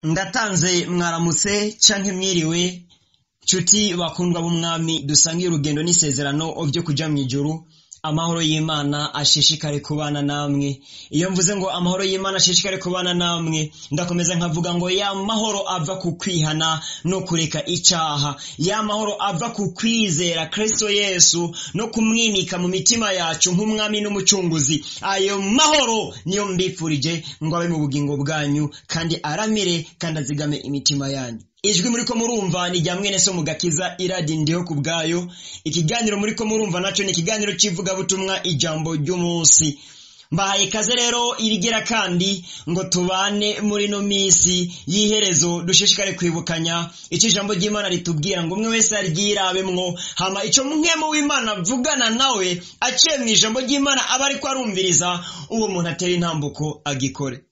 ndatanze mwaramutse canke mwiriwe nshuti bakundwa b'umwami dusangiye urugendo n'isezerano vyo kuja mw'ijuru amahoro y'imana ashishikare kubana namwe iyo mvuze ngo amahoro y'imana ashishikare kubana namwe ndakomeza nkavuga ngo ya mahoro ava ku kwihana no kureka icaha ya mahoro ava ku kwizera kristo yesu no kumwimika mu mitima yacu nk'umwami n'umucunguzi ayo mahoro niyo mbifurije ngo abe mu bugingo bwanyu kandi aramire kandi azigame imitima yanyu ijwi muriko murumva ni rya mwene so mugakiza iradi ndiho ku bwayo ikiganiro muriko murumva naco ni ikiganiro c'ivugabutumwa ijambo ry'umunsi mbahaye kaze rero irigira kandi ngo tubane muri no misi y'iherezo dushishikare kwibukanya ico ijambo ry'imana ritubwira ngo umwe wese aryirabemwo hama ico mwemu w'imana avugana nawe aciye mw'ijambo ry'imana aba ariko arumviriza uwo muntu atera intambuko agikore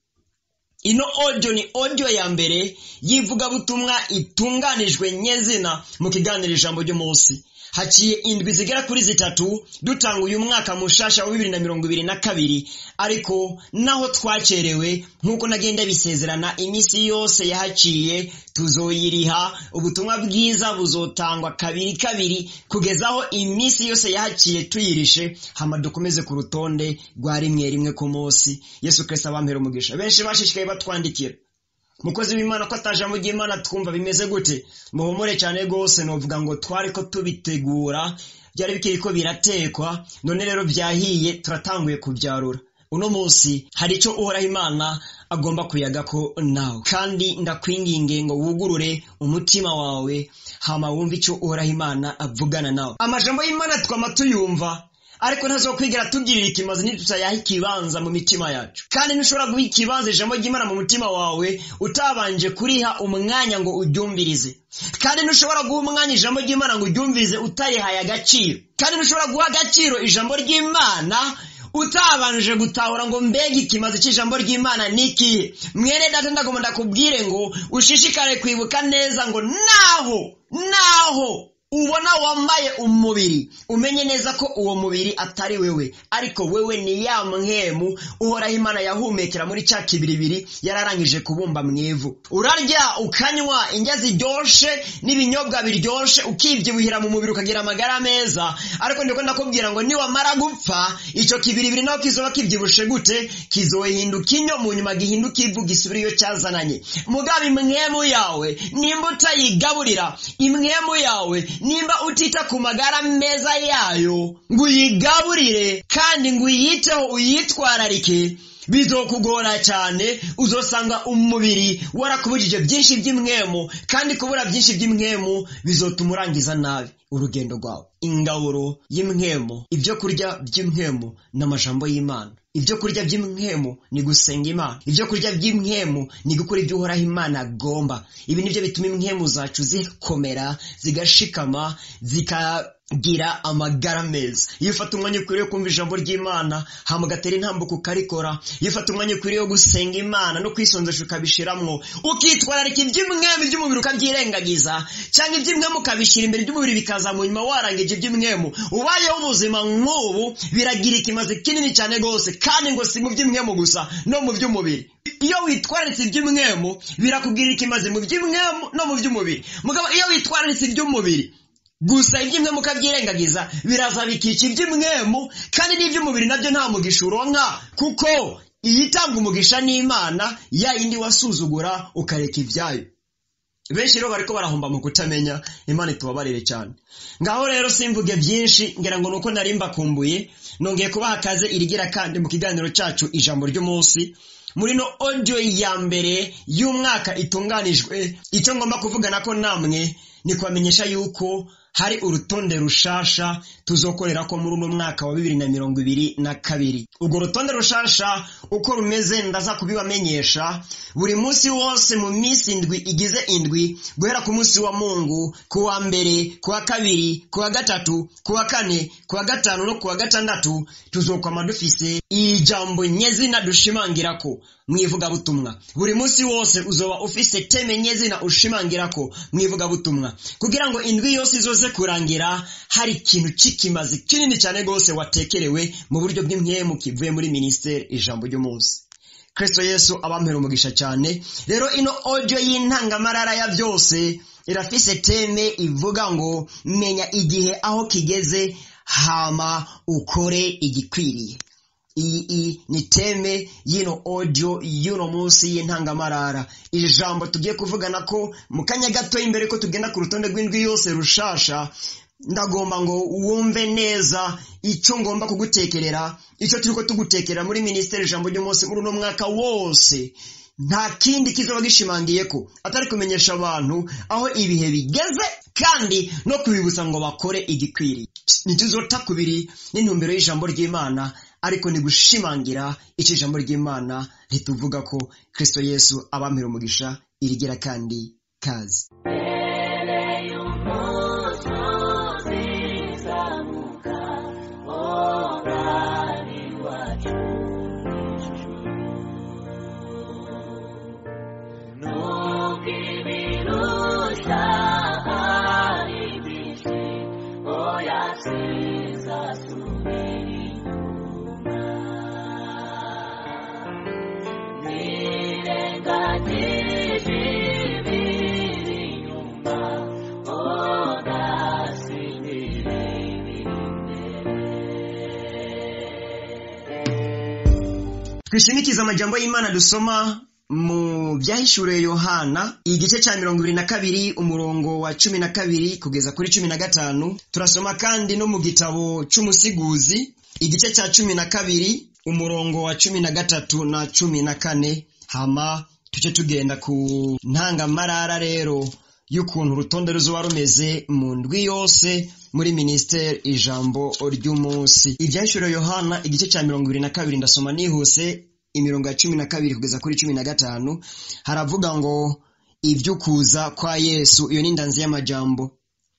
ino audio ni audio ya mbere y'ivugabutumwa itunganijwe nyezina mu kiganiro ijambo ry'umunsi haciye indwi zigera kuri zitatu dutanga uyu mwaka mushasha wa bibiri na mirongo ibiri na kabiri ariko naho twacerewe nk'uko nagenda bisezerana iminsi yose yahaciye tuzoyiriha ubutumwa bwiza buzotangwa kabiri kabiri kugeza aho iminsi yose yahaciye tuyirishe hama dukomeze ku rutonde rwa rimwe rimwe ku munsi yesu kristo abampera umugisha benshi bashishikaye batwandikira mukozi w'imana ko atajambo ry'imana twumva bimeze gute muhumure cyane rwose novuga ngo twari ko tubitegura byari bikiri ko biratekwa none rero byahiye turatanguye kubyarura uno munsi hari icyo uhoraho imana agomba kuyaga ko nawe kandi ndakwinginge ngo wugurure umutima wawe hama wumve icyo uhoraho imana avugana nawe amajambo y'imana twama tuyumva ariko ntazokwigira tugirira ikimazi ntitutayaha ikibanza mu mitima yacu kandi ntushobora guha ikibanza ijambo ry'imana mu mutima wawe utabanje kuriha umwanya ngo uryumvirize kandi ntushobora guha umwanya ijambo ry'imana ngo uryumvirize utarihaye agaciro kandi ntushobora guha agaciro ijambo ry'imana utabanje gutahura ngo mbega ikimazi cy'ijambo ry'imana ni ikihe mwene data ndagomba ndakubwire ngo ushishikare kwibuka neza ngo naho naho ubona wambaye umubiri umenye neza ko uwo mubiri atari wewe ariko wewe ni ya mwemu uhoraho imana yahumekera muri cya kibiribiri yararangije kubumba mu ivu urarya ukanywa indya ziryoshe n'ibinyobwa biryoshe ukibyibuhira mu mubiri ukagira amagara meza ariko ndiko ndakubwira ngo niwamara gupfa icyo kibiribiri naho kizoba kibyibushe gute kizohinduka inyo mu nyuma gihinduka ivu gisubira iyo cyazananye mugabe imwemu yawe nimba utayigaburira imwemu yawe nimba utita ku magara meza yayo ngo uyigaburire kandi ngo uyiteho uyitwararike bizokugora cyane uzosanga umubiri warakubujije byinshi by'imwemu kandi kubura byinshi by'imwemu bizotuma urangiza nabi urugendo rwawe ingaburo y'imwemu ibyo kurya by'imwemu n'amajambo y'imana ibyo kurya by'imwemu ni gusenga imana ibyo kurya by'imwemu ni gukora ibyo uhoraho imana agomba ibi nibyo bituma imwemu zacu zikomera zigashikama zikagira amagara meza iyo ufata umwanya ukwiriye kumva ijambo ry'imana hama ugatera intambuko ukarikora iyo ufata umwanya ukwiriye gusenga imana no kwisonzesha ukabishiramwo ukitwararika iby'imwemu iby'umubiri ukabyirengagiza cyangwa iby'imwemu ukabishyira imbere iby'umubiri bikaza mu nyuma warangije iby'imwemu ubayeho ubuzima nk'ubu biragira ikimazi kinini cyane rwose kandi ngo si mu by'imwemu gusa no mu by'umubiri iyo witwararitse iby'umwemu birakubwira ikimazi mu by'imwemu no mu by'umubiri mugabo iyo witwararitse iby'umubiri gusa iby'imwemu ukabyirengagiza biraza bikica iby'imwemu kandi n'iby'umubiri nabyo nta mugisha uronka kuko iyitanga umugisha n'imana ya yindi wasuzugura ukareka ibyayo benshi rero bariko barahomba mu kutamenya imana itubabarire cyane ngaho rero simvuge byinshi ngira ngo nuko nari mbakumbuye nongeye kubaha akaze irigira kandi mu kiganiro cyacu ijambo ry'umunsi muri no audio ya mbere y'umwaka itunganijwe icyo ngomba kuvugana ko namwe ni kubamenyesha yuko hari urutonde rushasha tuzokorera ko muri uno mwaka wa bibiri na mirongo ibiri na kabiri urwo rutonde rushasha uko rumeze ndaza kubibamenyesha buri munsi wose mu minsi indwi igize indwi guhera ku munsi wa mungu ku wa mbere ku wa kabiri ku wa gatatu ku wa kane ku wa gatanu no ku wa gatandatu tuzokwama dufise ijambo nyezina dushimangira ko mwivugabutumwa buri munsi wose uzoba ufise teme nyezina ushimangira ko mwivugabutumwa kugira ngo indwi yose izoze kurangira hari ikintu c'ikimazi kinini cyane rwose watekerewe mu buryo bw'imwemu kivuye muri minisiteri ijambo ry'umunsi kristo yesu abampera umugisha cyane rero ino audio y'intangamarara ya byose irafise teme ivuga ngo menya igihe aho kigeze hama ukore igikwiriye iyi ni teme y'ino audio y'uno munsi y'intangamarara iri jambo tugiye kuvugana ko mu kanya gato imbere ko tugenda ku rutonde rw'indwi yose rushasha ndagomba ngo wumve neza icyo ngomba kugutekerera icyo turi ko tugutekerera muri minisiteri ijambo ry'umunsi muri uno mwaka wose nta kindi kizoba gishimangiye ko atari kumenyesha abantu aho ibihe bigeze kandi no kubibutsa ngo bakore igikwiriye ntituzota kubiri n'intumbero y'ijambo ry'imana ariko ni gushimangira icyo ijambo ry'imana rituvuga ko kristo yesu abampera umugisha irigira kandi kazi twishimikiza amajambo y'imana dusoma mu byahishuriye yohana igice cya mirongo ibiri na kabiri umurongo wa cumi na kabiri kugeza kuri cumi na gatanu turasoma kandi no mu gitabo cy'umusiguzi igice cya cumi na kabiri umurongo wa cumi na gatatu na cumi na kane hama tujye tugenda ku ntangamarara rero y'ukuntu urutonde ruzuba rumeze mu ndwi yose muri minisiteri ijambo ry'umunsi ibyahishuriye yohana igice cya mirongo ibiri na kabiri ndasoma nihuse imirongo ya cumi na kabiri kugeza kuri cumi na gatanu haravuga ngo iby'ukuza kwa yesu iyo ni indanzi y'amajambo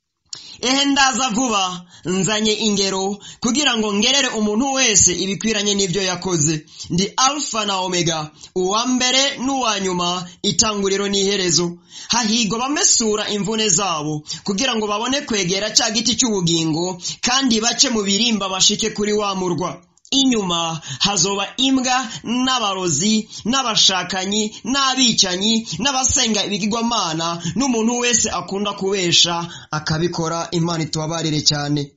ehe ndaza vuba nzanye ingero kugira ngo ngerere umuntu wese ibikwiranye n'ibyo yakoze ndi alfa na omega uwa mbere n'uwa nyuma itanguriro n'iherezo hahigwa bamesura imvune zabo kugira ngo babone kwegera cya giti cy'ubugingo kandi bace mu birimba bashike kuri wa murwa inyuma hazoba imbwa n'abarozi n'abashakanyi n'abicanyi n'abasenga ibigirwamana n'umuntu wese akunda kubesha akabikora imana itubabarire cyane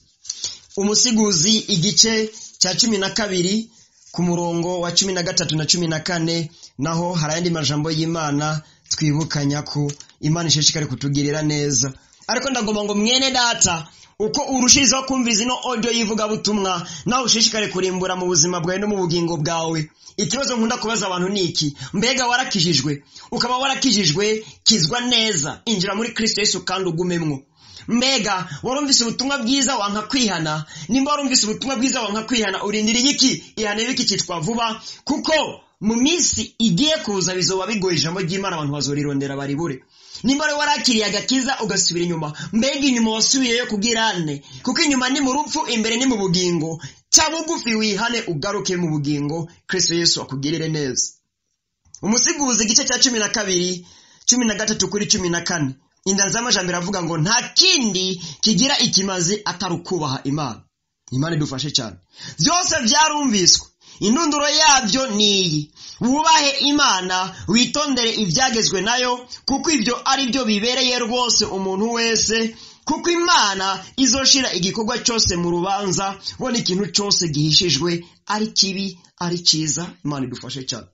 umusiguzi igice cya cumi na kabiri ku murongo wa cumi na gatatu na cumi na kane naho hari ayandi majambo y'imana twibukanya ko imana ishishikari kutugirira neza ariko ndagomba ngo mwene data uko urushirizaho kumviriza ino audio y'ivugabutumwa nawe ushishikare kurimbura mu buzima bwawe no mu bugingo bwawe ikibazo nkunda kubaza abantu ni iki mbega warakijijwe ukaba warakijijwe kizwa neza injira muri kristo yesu kandi ugumemwo mbega warumvise ubutumwa bwiza wanka kwihana nimba warumvise ubutumwa bwiza wanka kwihana urindiriye iki ihane biki cyitwa vuba kuko mu minsi igiye kuza bizoba bigoye ijambo ry'imana abantu bazorirondera baribure nimba rero warakiriye agakiza ugasubira inyuma mbega inyuma wasubiyeyo kubwirane kuko inyuma ni mu rupfu imbere ni mu bugingo cya bugufi wihane ugaruke mu bugingo kristo yesu akugirire neza umusiguzi igice cya cumi na kabiri cumi na gatatu kuri cumi na kane indanzi y'amajambere avuga ngo nta kindi kigira ikimazi atari ukubaha imana imana idufashe cyane byose byarumviswe indunduro yabyo ni iyi wubahe imana witondere ibyagezwe nayo kuko ibyo ari byo bibereye rwose umuntu wese kuko imana izoshira igikorwa cyose mu rubanza bona ikintu cyose gihishijwe ari kibi ari cyiza imana idufashe cyane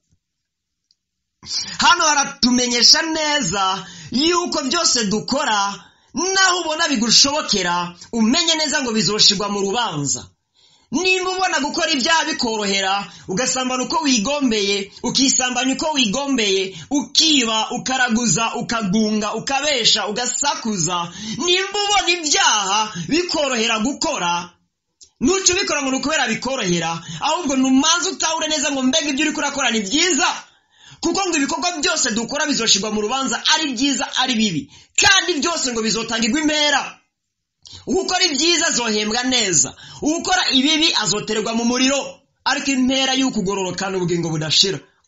hano haratumenyesha neza yuko byose dukora naho ubona bigushobokera umenye neza ngo bizoshirwa mu rubanza nimba ubona gukora ibyaha bikorohera ugasambana uko wigombeye ukisambanya uko wigombeye ukiba ukaraguza ukagunga ukabesha ugasakuza nimba ubona ibyaha bikorohera gukora ntuce ubikora ngo ni ukubera bikorohera ahubwo numanza utahure neza ngo mbega ibyo uri kurakora ni byiza kuko ngo ibikorwa byose dukora bizoshirwa mu rubanza ari byiza ari bibi kandi byose ngo bizotangirwa impera ukora ibyiza azohembwa neza ukora ibibi azoterwa mu muriro ariko impera y'ukugororokana ubugingo budashira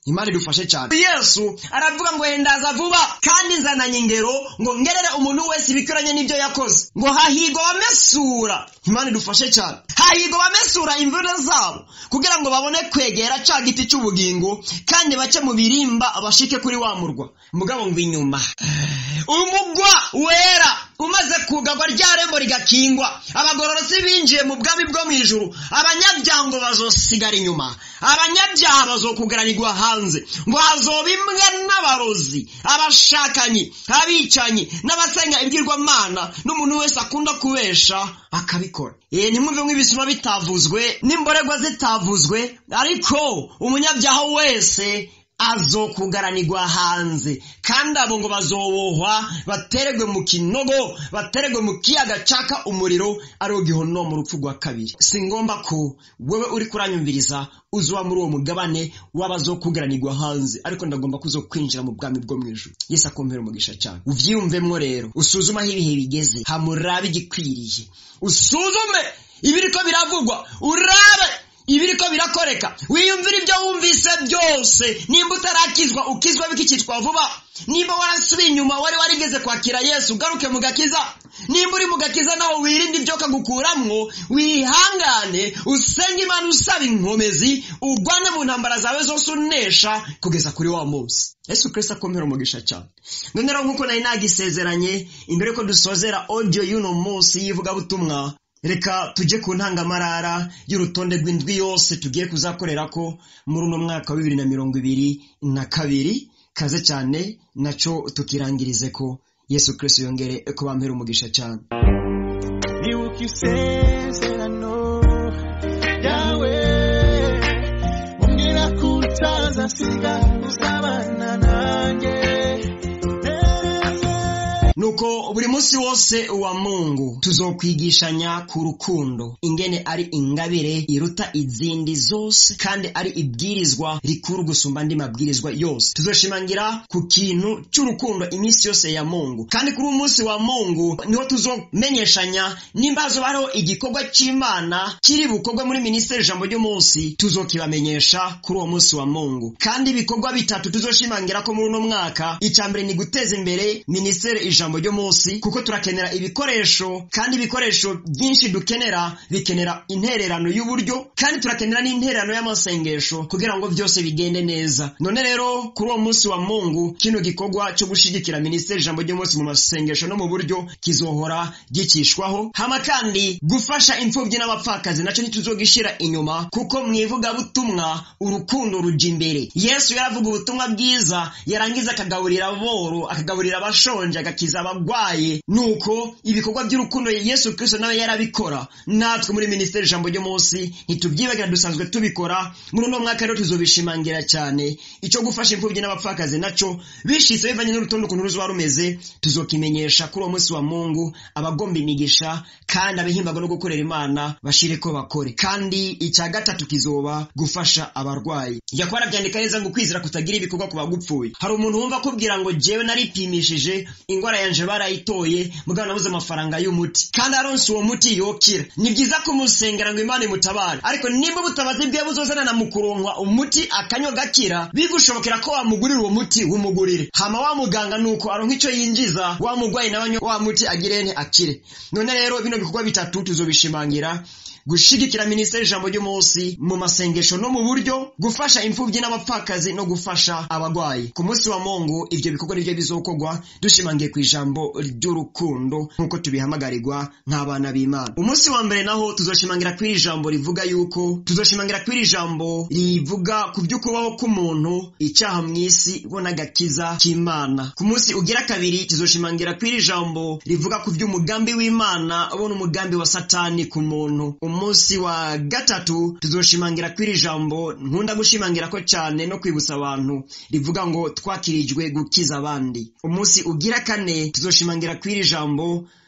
imana idufashe cyane yesu aravuga ngo hendaza vuba kandi nzananye ingero ngo ngerere umuntu wese ibikwiranye n'ibyo yakoze ngo hahigwa abamesura imana idufashe cyane hahigwa abamesura imvune zabo kugira ngo babone kwegera ca giti cy'ubugingo kandi bace mu birimba bashike kuri wa murwa mugabo ngo inyuma umugwa wera umaze kugarwa rya rembo rigakingwa abagororotsi binjiye mu bwami bwo mu ijuru abanyabyaha ngo bazosigara inyuma abanyabyaha bazokugaranirwa hanze ngo hazoba imwe n'abarozi abashakanyi abicanyi n'abasenga ibwirwamana n'umuntu wese akunda kubesha akabikora ee ntimwumve nk'ibisuma bitavuzwe n'imborerwa zitavuzwe ariko umunyabyaha wese azokugaranirwa hanze kandi abo ngo bazobohwa bateregwe mu kinogo bateregwe mu kiyaga caka umuriro ariwo gihonomo mu rupfu rwa kabiri si ngombwa ko wewe uri kuranyumviriza uzuba muri uwo mugabane w'abazokugaranirwa hanze ariko ndagomba kuzo kwinjira mu bwami bwo mu ijuru yesu akompera umugisha cyane uvyiyumvemwo rero usuzume aho ibihe bigeze hamurabe igikwiriye usuzume ibiriko biravugwa urabe ibiriko birakoreka wiyumvira ibyo wumvise byose nimba utarakizwa ukizwa bikicitwa vuba nimba warasubiye inyuma wari warigeze kwakira yesu ugaruke mu gakiza nimba uri mu gakiza naho wirinde ibyo kagukuramwo wihangane usenge imana usaba inkomezi ugwane mu ntambara zawe zose unesha kugeza kuri wa munsi yesu kristo akomera umugisha cyane none rero nk'uko nari nagisezeranye imbere ko dusozera audio y'uno munsi y'ivugabutumwa reka tujye ku ntangamarara y'urutonde rw'indwi yose tugiye kuzakorera ko muri uno mwaka wa bibiri na mirongo ibiri na kabiri kaze cyane nacyo tukirangirize ko yesu kirisito yongere ko bampera umugisha cyane nibuka isezerano ryawe umbwira ko utazasiga uzabana nanjye nuko buri munsi wose wa mungu tuzokwigishanya ku rukundo ingene ari ingabire iruta izindi zose kandi ari ibwirizwa rikuru gusumba andi mabwirizwa yose tuzoshimangira ku kintu cy'urukundo iminsi yose ya mungu kandi kuri uwo munsi wa mungu niho tuzomenyeshanya nimba hazoba hariho igikorwa cy'imana kiri bukorwe muri minisiteri ijambo ry'umunsi tuzokibamenyesha kuri uwo munsi wa mungu kandi ibikorwa bitatu tuzoshimangira ko muri uno mwaka icya mbere ni guteza imbere minisiteri ijambo ijambo ry'umunsi kuko turakenera ibikoresho kandi ibikoresho byinshi dukenera bikenera intererano y'uburyo kandi turakenera n'intererano y'amasengesho kugira ngo byose bigende neza none rero kuri uwo munsi wa mungu kino gikorwa cyo gushigikira minisiteri ijambo ry'umunsi mu masengesho no mu buryo kizohora gikishwaho hama kandi gufasha imfubyi n'abapfakazi nacyo ntituzogishira inyuma kuko mu ivugabutumwa urukundo ruja imbere yesu yaravuga ubutumwa bwiza yarangiza akagaburira boro akagaburira abashonje agakiza abagwaye nuko ibikorwa by'urukundo yesu kristo nawe yarabikora natwe muri minisiteri ijambo ry'umunsi ntitubyibagira dusanzwe tubikora muri uno mwaka rero tuzobishimangira cyane icyo gufasha imfubyi n'abapfakazi nacyo bishitse bivanye n'urutonde ukuntu ruzoba rumeze tuzokimenyesha kuri uwo munsi wa mungu abagomba imigisha kandi abahimbagwa no gukorera imana bashire ko bakore kandi icya gatatu kizoba gufasha abarwayi yakuba arabyandika neza ngo ukwizera kutagira ibikorwa ku bagupfuye hari umuntu wumva akubwira ngo jewe naripimishije ingwara yanje barayitoye mugabo nabuze amafaranga y'umuti kandi aronse uwo muti yokira ni byiza kumusengera ngo imana imutabare ariko nimba ubutabazi bwiwe buzozanana mu kuronkwa umuti akanywa gakira bigushobokera ko wamugurira uwo muti wumugurire hama wa muganga nuko aronka icyo yinjiza wa mugwayi nawe anywa wa muti agirene akire none rero bino bikorwa bitatu tuzobishimangira gushigikira minisiteri ijambo ry'umunsi mu masengesho no mu buryo gufasha imfubyi n'abapfakazi no gufasha abagwayi ku munsi wa mungu ibyo bikorwa nibyo bizokorwa dushimangiye ku ijambo ry'urukundo nk'uko tubihamagarirwa nk'abana b'imana umunsi wa mbere naho tuzoshimangira ku iri jambo rivuga yuko tuzoshimangira ku iri jambo rivuga ku by'ukubaho k'umuntu icyaha mu isi bo n'agakiza k'imana ku munsi ugira kabiri tuzoshimangira ku iri jambo rivuga ku by'umugambi w'imana bo n'umugambi wa satani ku muntu umunsi wa gatatu tuzoshimangira kuri iri jambo nkunda gushimangira ko cyane no kwibutsa abantu rivuga ngo twakirijwe gukiza abandi umunsi ugira kane tuzoshimangira kuri iri jambo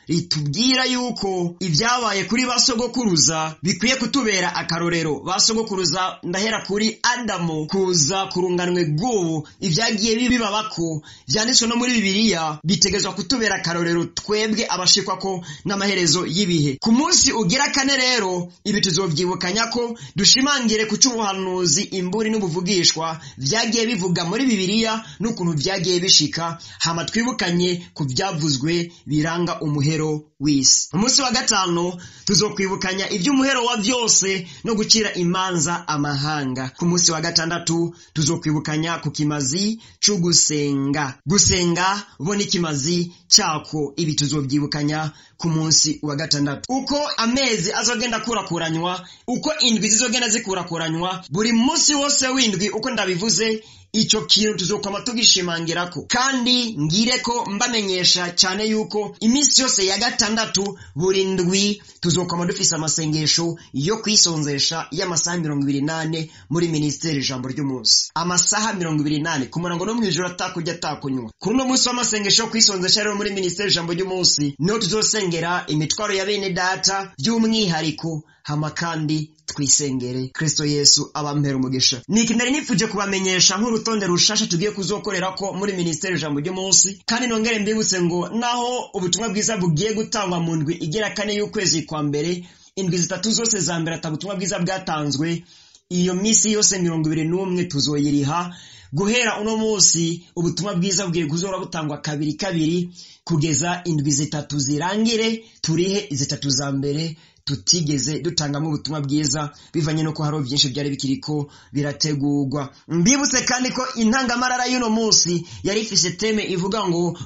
ritubwira yuko ibyabaye kuri ba sogokuruza bikwiye kutubera akarorero ba sogokuruza ndahera kuri adamu kuza kurunganwe bw'ubu ibyagiye bibabako byanditswe no muri bibiliya bitegezwa kutubera akarorero twebwe abashikwa ko n'amaherezo y'ibihe ku munsi ugira kane rero ibi tuzobyibukanya ko dushimangire ku cy'ubuhanuzi imburi n'ubuvugishwa byagiye bivuga muri bibiliya n'ukuntu byagiye bishika hama twibukanye ku byavuzwe biranga umuhero w'isi umunsi wa gatanu tuzokwibukanya iby'umuhero wa byose no gucira imanza amahanga ku munsi wa gatandatu tuzokwibukanya ku kimazi cyo gusenga gusenga bo n'ikimazi cyako ibi tuzobyibukanya ku munsi wa gatandatu uko amezi azogenda akurakuranywa uko indwi zizogenda zikurakuranywa buri munsi wose w'indwi uko ndabivuze icyo kintu tuzokwama tugishimangirako kandi ngire ko mbamenyesha cyane yuko iminsi yose ya gatandatu buri ndwi tuzokwama dufise amasengesho yo kwisonzesha y'amasaha mirongo ibiri nane muri minisiteri ijambo ry'umunsi amasaha mirongo ibiri nane ku murango no mu ijoro atakurya atakunywa kuri uno munsi w'amasengesho yo kwisonzesha rero muri minisiteri ijambo ry'umunsi niho tuzosengera imitwaro ya bene data by'umwihariko hama kandi twisengere kristo yesu abampera umugisha niki nari nifuje kubamenyesha nk'urutonde rushasha tugiye kuzokorera ko muri minisiteri ijambo ry'umunsi kandi nongere mbibutse ngo naho ubutumwa bwiza bugiye gutangwa mu ndwi igera kane y'ukwezi kwa mbere indwi zitatu zose za mbere ata butumwa bwiza bwatanzwe iyo minsi yose mirongo ibiri n'umwe tuzoyiriha guhera uno munsi ubutumwa bwiza bugiye kuzora butangwa kabiri kabiri kugeza indwi zitatu zirangire turihe zitatu za mbere tutigeze dutangamo ubutumwa bwiza bivanye no ko hariho byinshi byari bikiriko birategurwa mbibutse kandi ko intangamarara y'uno munsi yari ifise teme ivuga ngo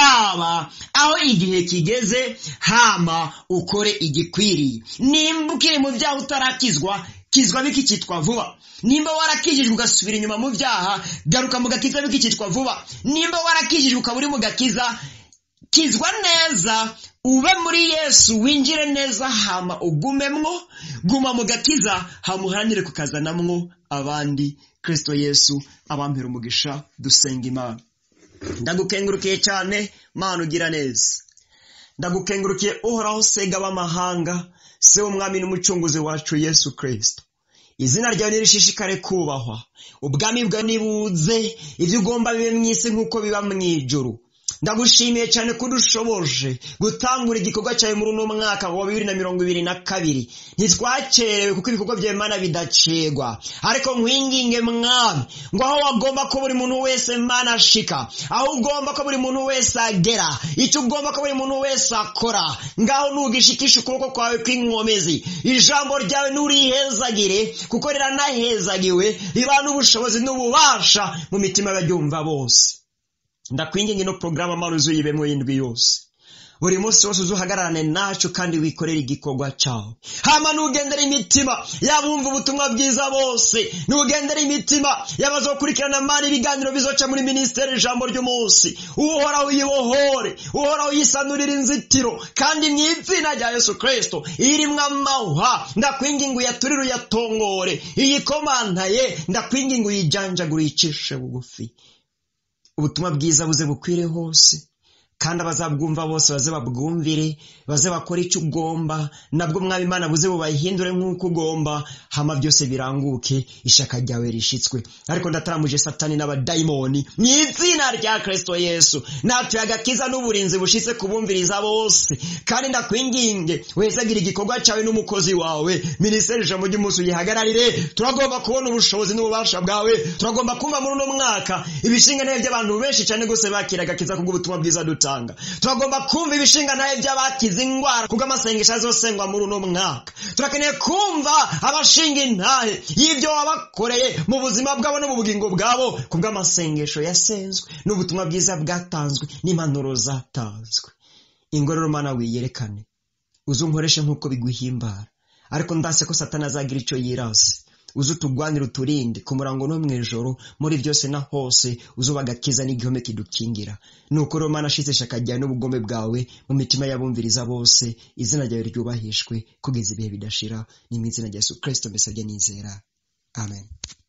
raba aho igihe kigeze hama ukore igikwiriye nimba ukiri mu byaha utarakizwa kizwa bikicitwa vuba nimba warakijijwe ugasubira inyuma mu byaha garuka mu gakiza bikicitwa vuba nimba warakijijwe ukaba uri mu gakiza kizwa neza ube muri yesu winjire neza hama ugumemwo guma mu gakiza hamuharanire kukazanamwo abandi kristo yesu abampera umugisha dusenga imana ndagukengurukiye cyane mana ugira neza ndagukengurukiye uhoraho sega b'amahanga se w'umwami n'umucunguzi wacu yesu kristo izina ryawe nirishishikare kubahwa ubwami bwawe nibuze ibyo ugomba bibe mu isi nk'uko biba mu ijuru ndagushimiye cyane ko udushoboje gutangura igikorwa cyawe muri uno mwaka wa bibiri na mirongo ibiri na kabiri ntitwakerewe kuko ibikorwa byawe mana bidacegwa ariko nkwinginge mwami ngo aho wagomba ko buri muntu wese mana ashika aho ugomba ko buri muntu wese agera icyo ugomba ko buri muntu wese akora ngaho nugishikisha ukuboko kwawe kw'inkomezi ijambo ryawe nurihezagire kuko riranahezagiwe riba n'ubushobozi n'ububasha mu mitima y'abaryumva bose ndakwinginga ino porogaramu amara uzuyibemo y'indwi yose buri munsi wose uzuhagararane nacyo kandi wikorere igikorwa cyawe hama nugendera imitima y'abumva ubutumwa bwiza bose nugendera imitima y'abazokurikirana mani ibiganiro bizoca muri minisiteri ijambo ry'umunsi uhoraho uyibohore uhoraho uyisanurira inzitiro kandi mu izina rya yesu kirisito irimwo amahwa ndakwinginga uyaturire uyatongore iyikomantaye ndakwinginga uyijanjagure uyicishe bugufi ubutumwa bwiza buze bukwire hose kandi abazabwumva bose baze babwumvire baze bakore icyo ugomba nabwo mwaba imana buze bubayihindure nk'uko ugomba hama byose biranguke ishaka ryawe rishitswe ariko ndataramuje satani n'abadayimoni mu izina rya kirisito yesu natuye agakiza n'uburinzi bushitse kubumviriza bose kandi ndakwinginge wezagira igikorwa cyawe n'umukozi wawe minisiteri ijambo ry'umunsi uyihagararire turagomba kubona ubushobozi n'ububasha bwawe turagomba kumva muri uno mwaka ibishingane by'abantu benshi cyane rwose bakira agakiza kubw'ubutumwa bwiza duta turagomba kumva ibishinga nawe by'abakize indwara kubwo amasengesho azosengwa muri uno mwaka turakeneye kumva abashinga intahe y'ibyo wabakoreye mu buzima bwabo no mu bugingo bwabo kubwo amasengesho yasenzwe n'ubutumwa bwiza bwatanzwe n'impanuro zatanzwe ingororo mana wiyerekane uzunkoreshe nk'uko biguhimbara ariko ndase ko satana azagira icyo yirase uze utugwanire uturinde ku murango no mu ijoro muri byose na hose uzuba agakiza n'igihome kidukingira nuko rero mana ashitse ishaka ryawe n'ubugome bwawe mu mitima y'abumviriza bose izina ryawe ryubahishwe kugeza ibihe bidashira ni mu izina rya yesu kirisito mbese nizera amen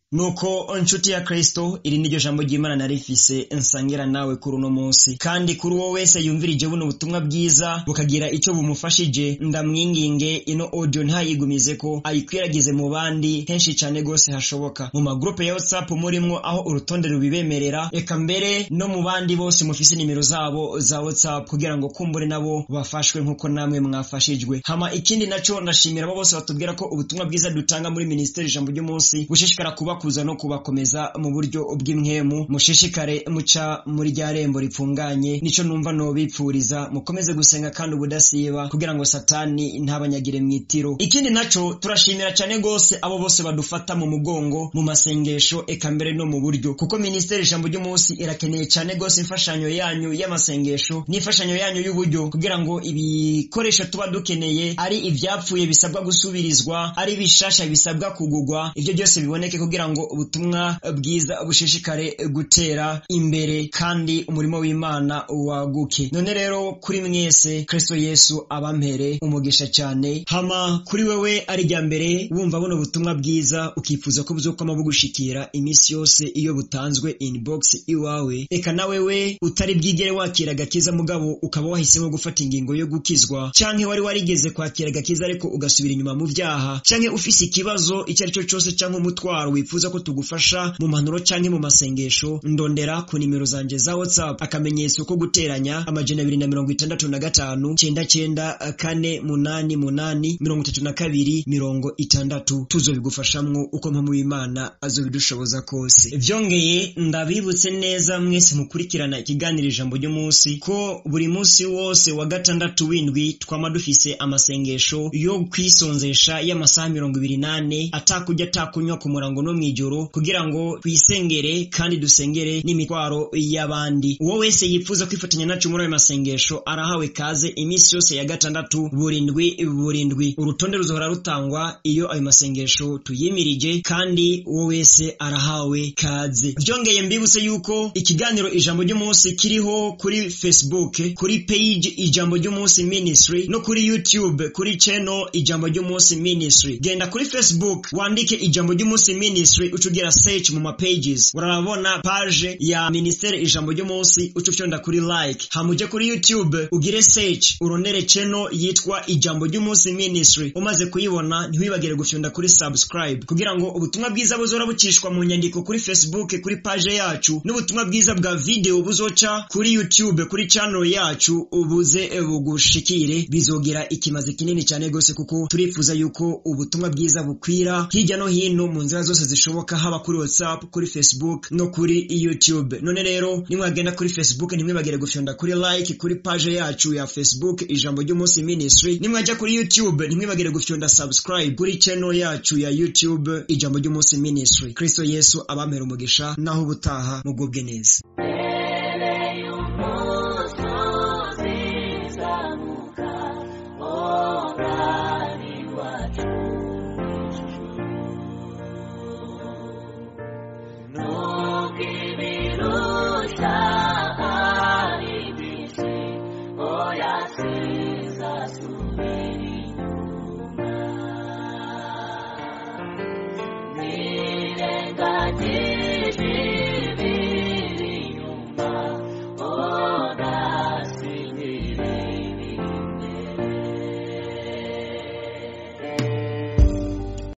nuko nshuti ya kristo iri niryo jambo ry'imana narifise nsangira nawe kuri uno munsi kandi kuri uwo wese yumvirije buno butumwa bwiza bukagira icyo bumufashije ndamwinginge ino audio ntayigumize ko ayikwiragize mu bandi henshi cyane gose hashoboka mu magrupe ya whatsapp murimwo aho urutonde rubibemerera reka mbere no mu bandi bose mufise nimero zabo za whatsapp kugira ngo kumbure nabo bafashwe nk'uko namwe mwafashijwe hama ikindi naco ndashimira abo bose batubwira ko ubutumwa bwiza dutanga muri ministeri ijambo ry'umunsi bushishikara kubakuza no kubakomeza mu buryo bw'imwemu mushishikare muca muri rya rembo ripfunganye nico numva nobipfuriza mukomeze gusenga kandi ubudasiba kugira ngo satani ntabanyagire mwitiro ikindi naco turashimira cyane gose abo bose badufata mu mugongo mu masengesho eka mbere no mu buryo kuko ministeri ijambo ry'umunsi irakeneye cyane gose imfashanyo yanyu y'amasengesho n'imfashanyo yanyu y'uburyo kugira ngo ibikoresho tuba dukeneye ari ivyapfuye bisabwa gusubirizwa ari bishasha bisabwa kugugwa ivyo byose biboneke kugira ngo ubutumwa bwiza bushishikare gutera imbere kandi umurimo w'imana waguke none rero kuri mwese kristo yesu abampere umugisha cyane hama kuri wewe ari rya mbere wumva buno butumwa bwiza ukifuza ko buzokwama bugushikira iminsi yose iyo butanzwe inbox iwawe eka na wewe utari bwigere wakira agakiza mugabo ukaba wahisemo gufata ingingo yo gukizwa canke wari warigeze kwakira agakiza ariko ugasubira inyuma mu vyaha canke ufise ikibazo icyo ari cyo cyose canke umutwaro wifuza ko tugufasha mu mpanuro canke mu masengesho ndondera ku nimero zanje za whatsapp akamenyetso ko guteranya amajana abiri na mirongo itandatu na gatanu cenda cenda kane munani munani mirongo itatu na kabiri mirongo itandatu tuzobigufashamwo uko mpamvu w'imana azobidushoboza kose vyongeye ndabibutse neza mwese mukurikirana ikiganiro ijambo ry'umunsi ko buri munsi wose wa gatandatu w'indwi twama dufise amasengesho yo kwisonzesha y'amasaha mirongo ibiri nane atakurya atakunywa ku murango no mw'ijoro kugira ngo twisengere kandi dusengere n'imitwaro y'abandi uwo wese yifuza kwifatanya nacu muri ayo masengesho arahawe kaze iminsi yose ya gatandatu burindwi burindwi urutonde ruzohora rutangwa iyo ayo masengesho tuyimirije kandi uwo wese arahawe kaze byongeye mbibutse yuko ikiganiro ijambo ry'umunsi kiriho kuri facebook kuri page ijambo ry'umunsi ministry no kuri youtube kuri channel ijambo ry'umunsi ministry genda kuri facebook wandike ijambo ry'umunsi ministry ucugira search mu ma pages urabona page ya ministere ijambo ry'umunsi ucufyonda kuri like hamuje kuri youtube ugire search urondere channel yitwa ijambo ry'umunsi ministry umaze kuyibona ntiwibagire gufyonda kuri subscribe kugira ngo ubutumwa bwiza buzora bucishwa mu nyandiko kuri facebook kuri page yacu n'ubutumwa bwiza bwa video buzoca kuri youtube kuri channel yacu ubuze bugushikire bizogira ikimazi kinini cyane gose kuko turifuza yuko ubutumwa bwiza bukwira hirya no hino mu nzira zose zishoboka haba kuri whatsapp kuri facebook no kuri youtube none rero nimwagenda kuri facebook ntimwibagire gufyonda kuri like kuri page yacu ya facebook ijambo ry'umunsi ministry nimwajya kuri youtube ntimwibagire gufyonda subscribe kuri channel yacu ya youtube ijambo ry'umunsi ministry kristo yesu abampera umugisha naho ubutaha mugubwe neza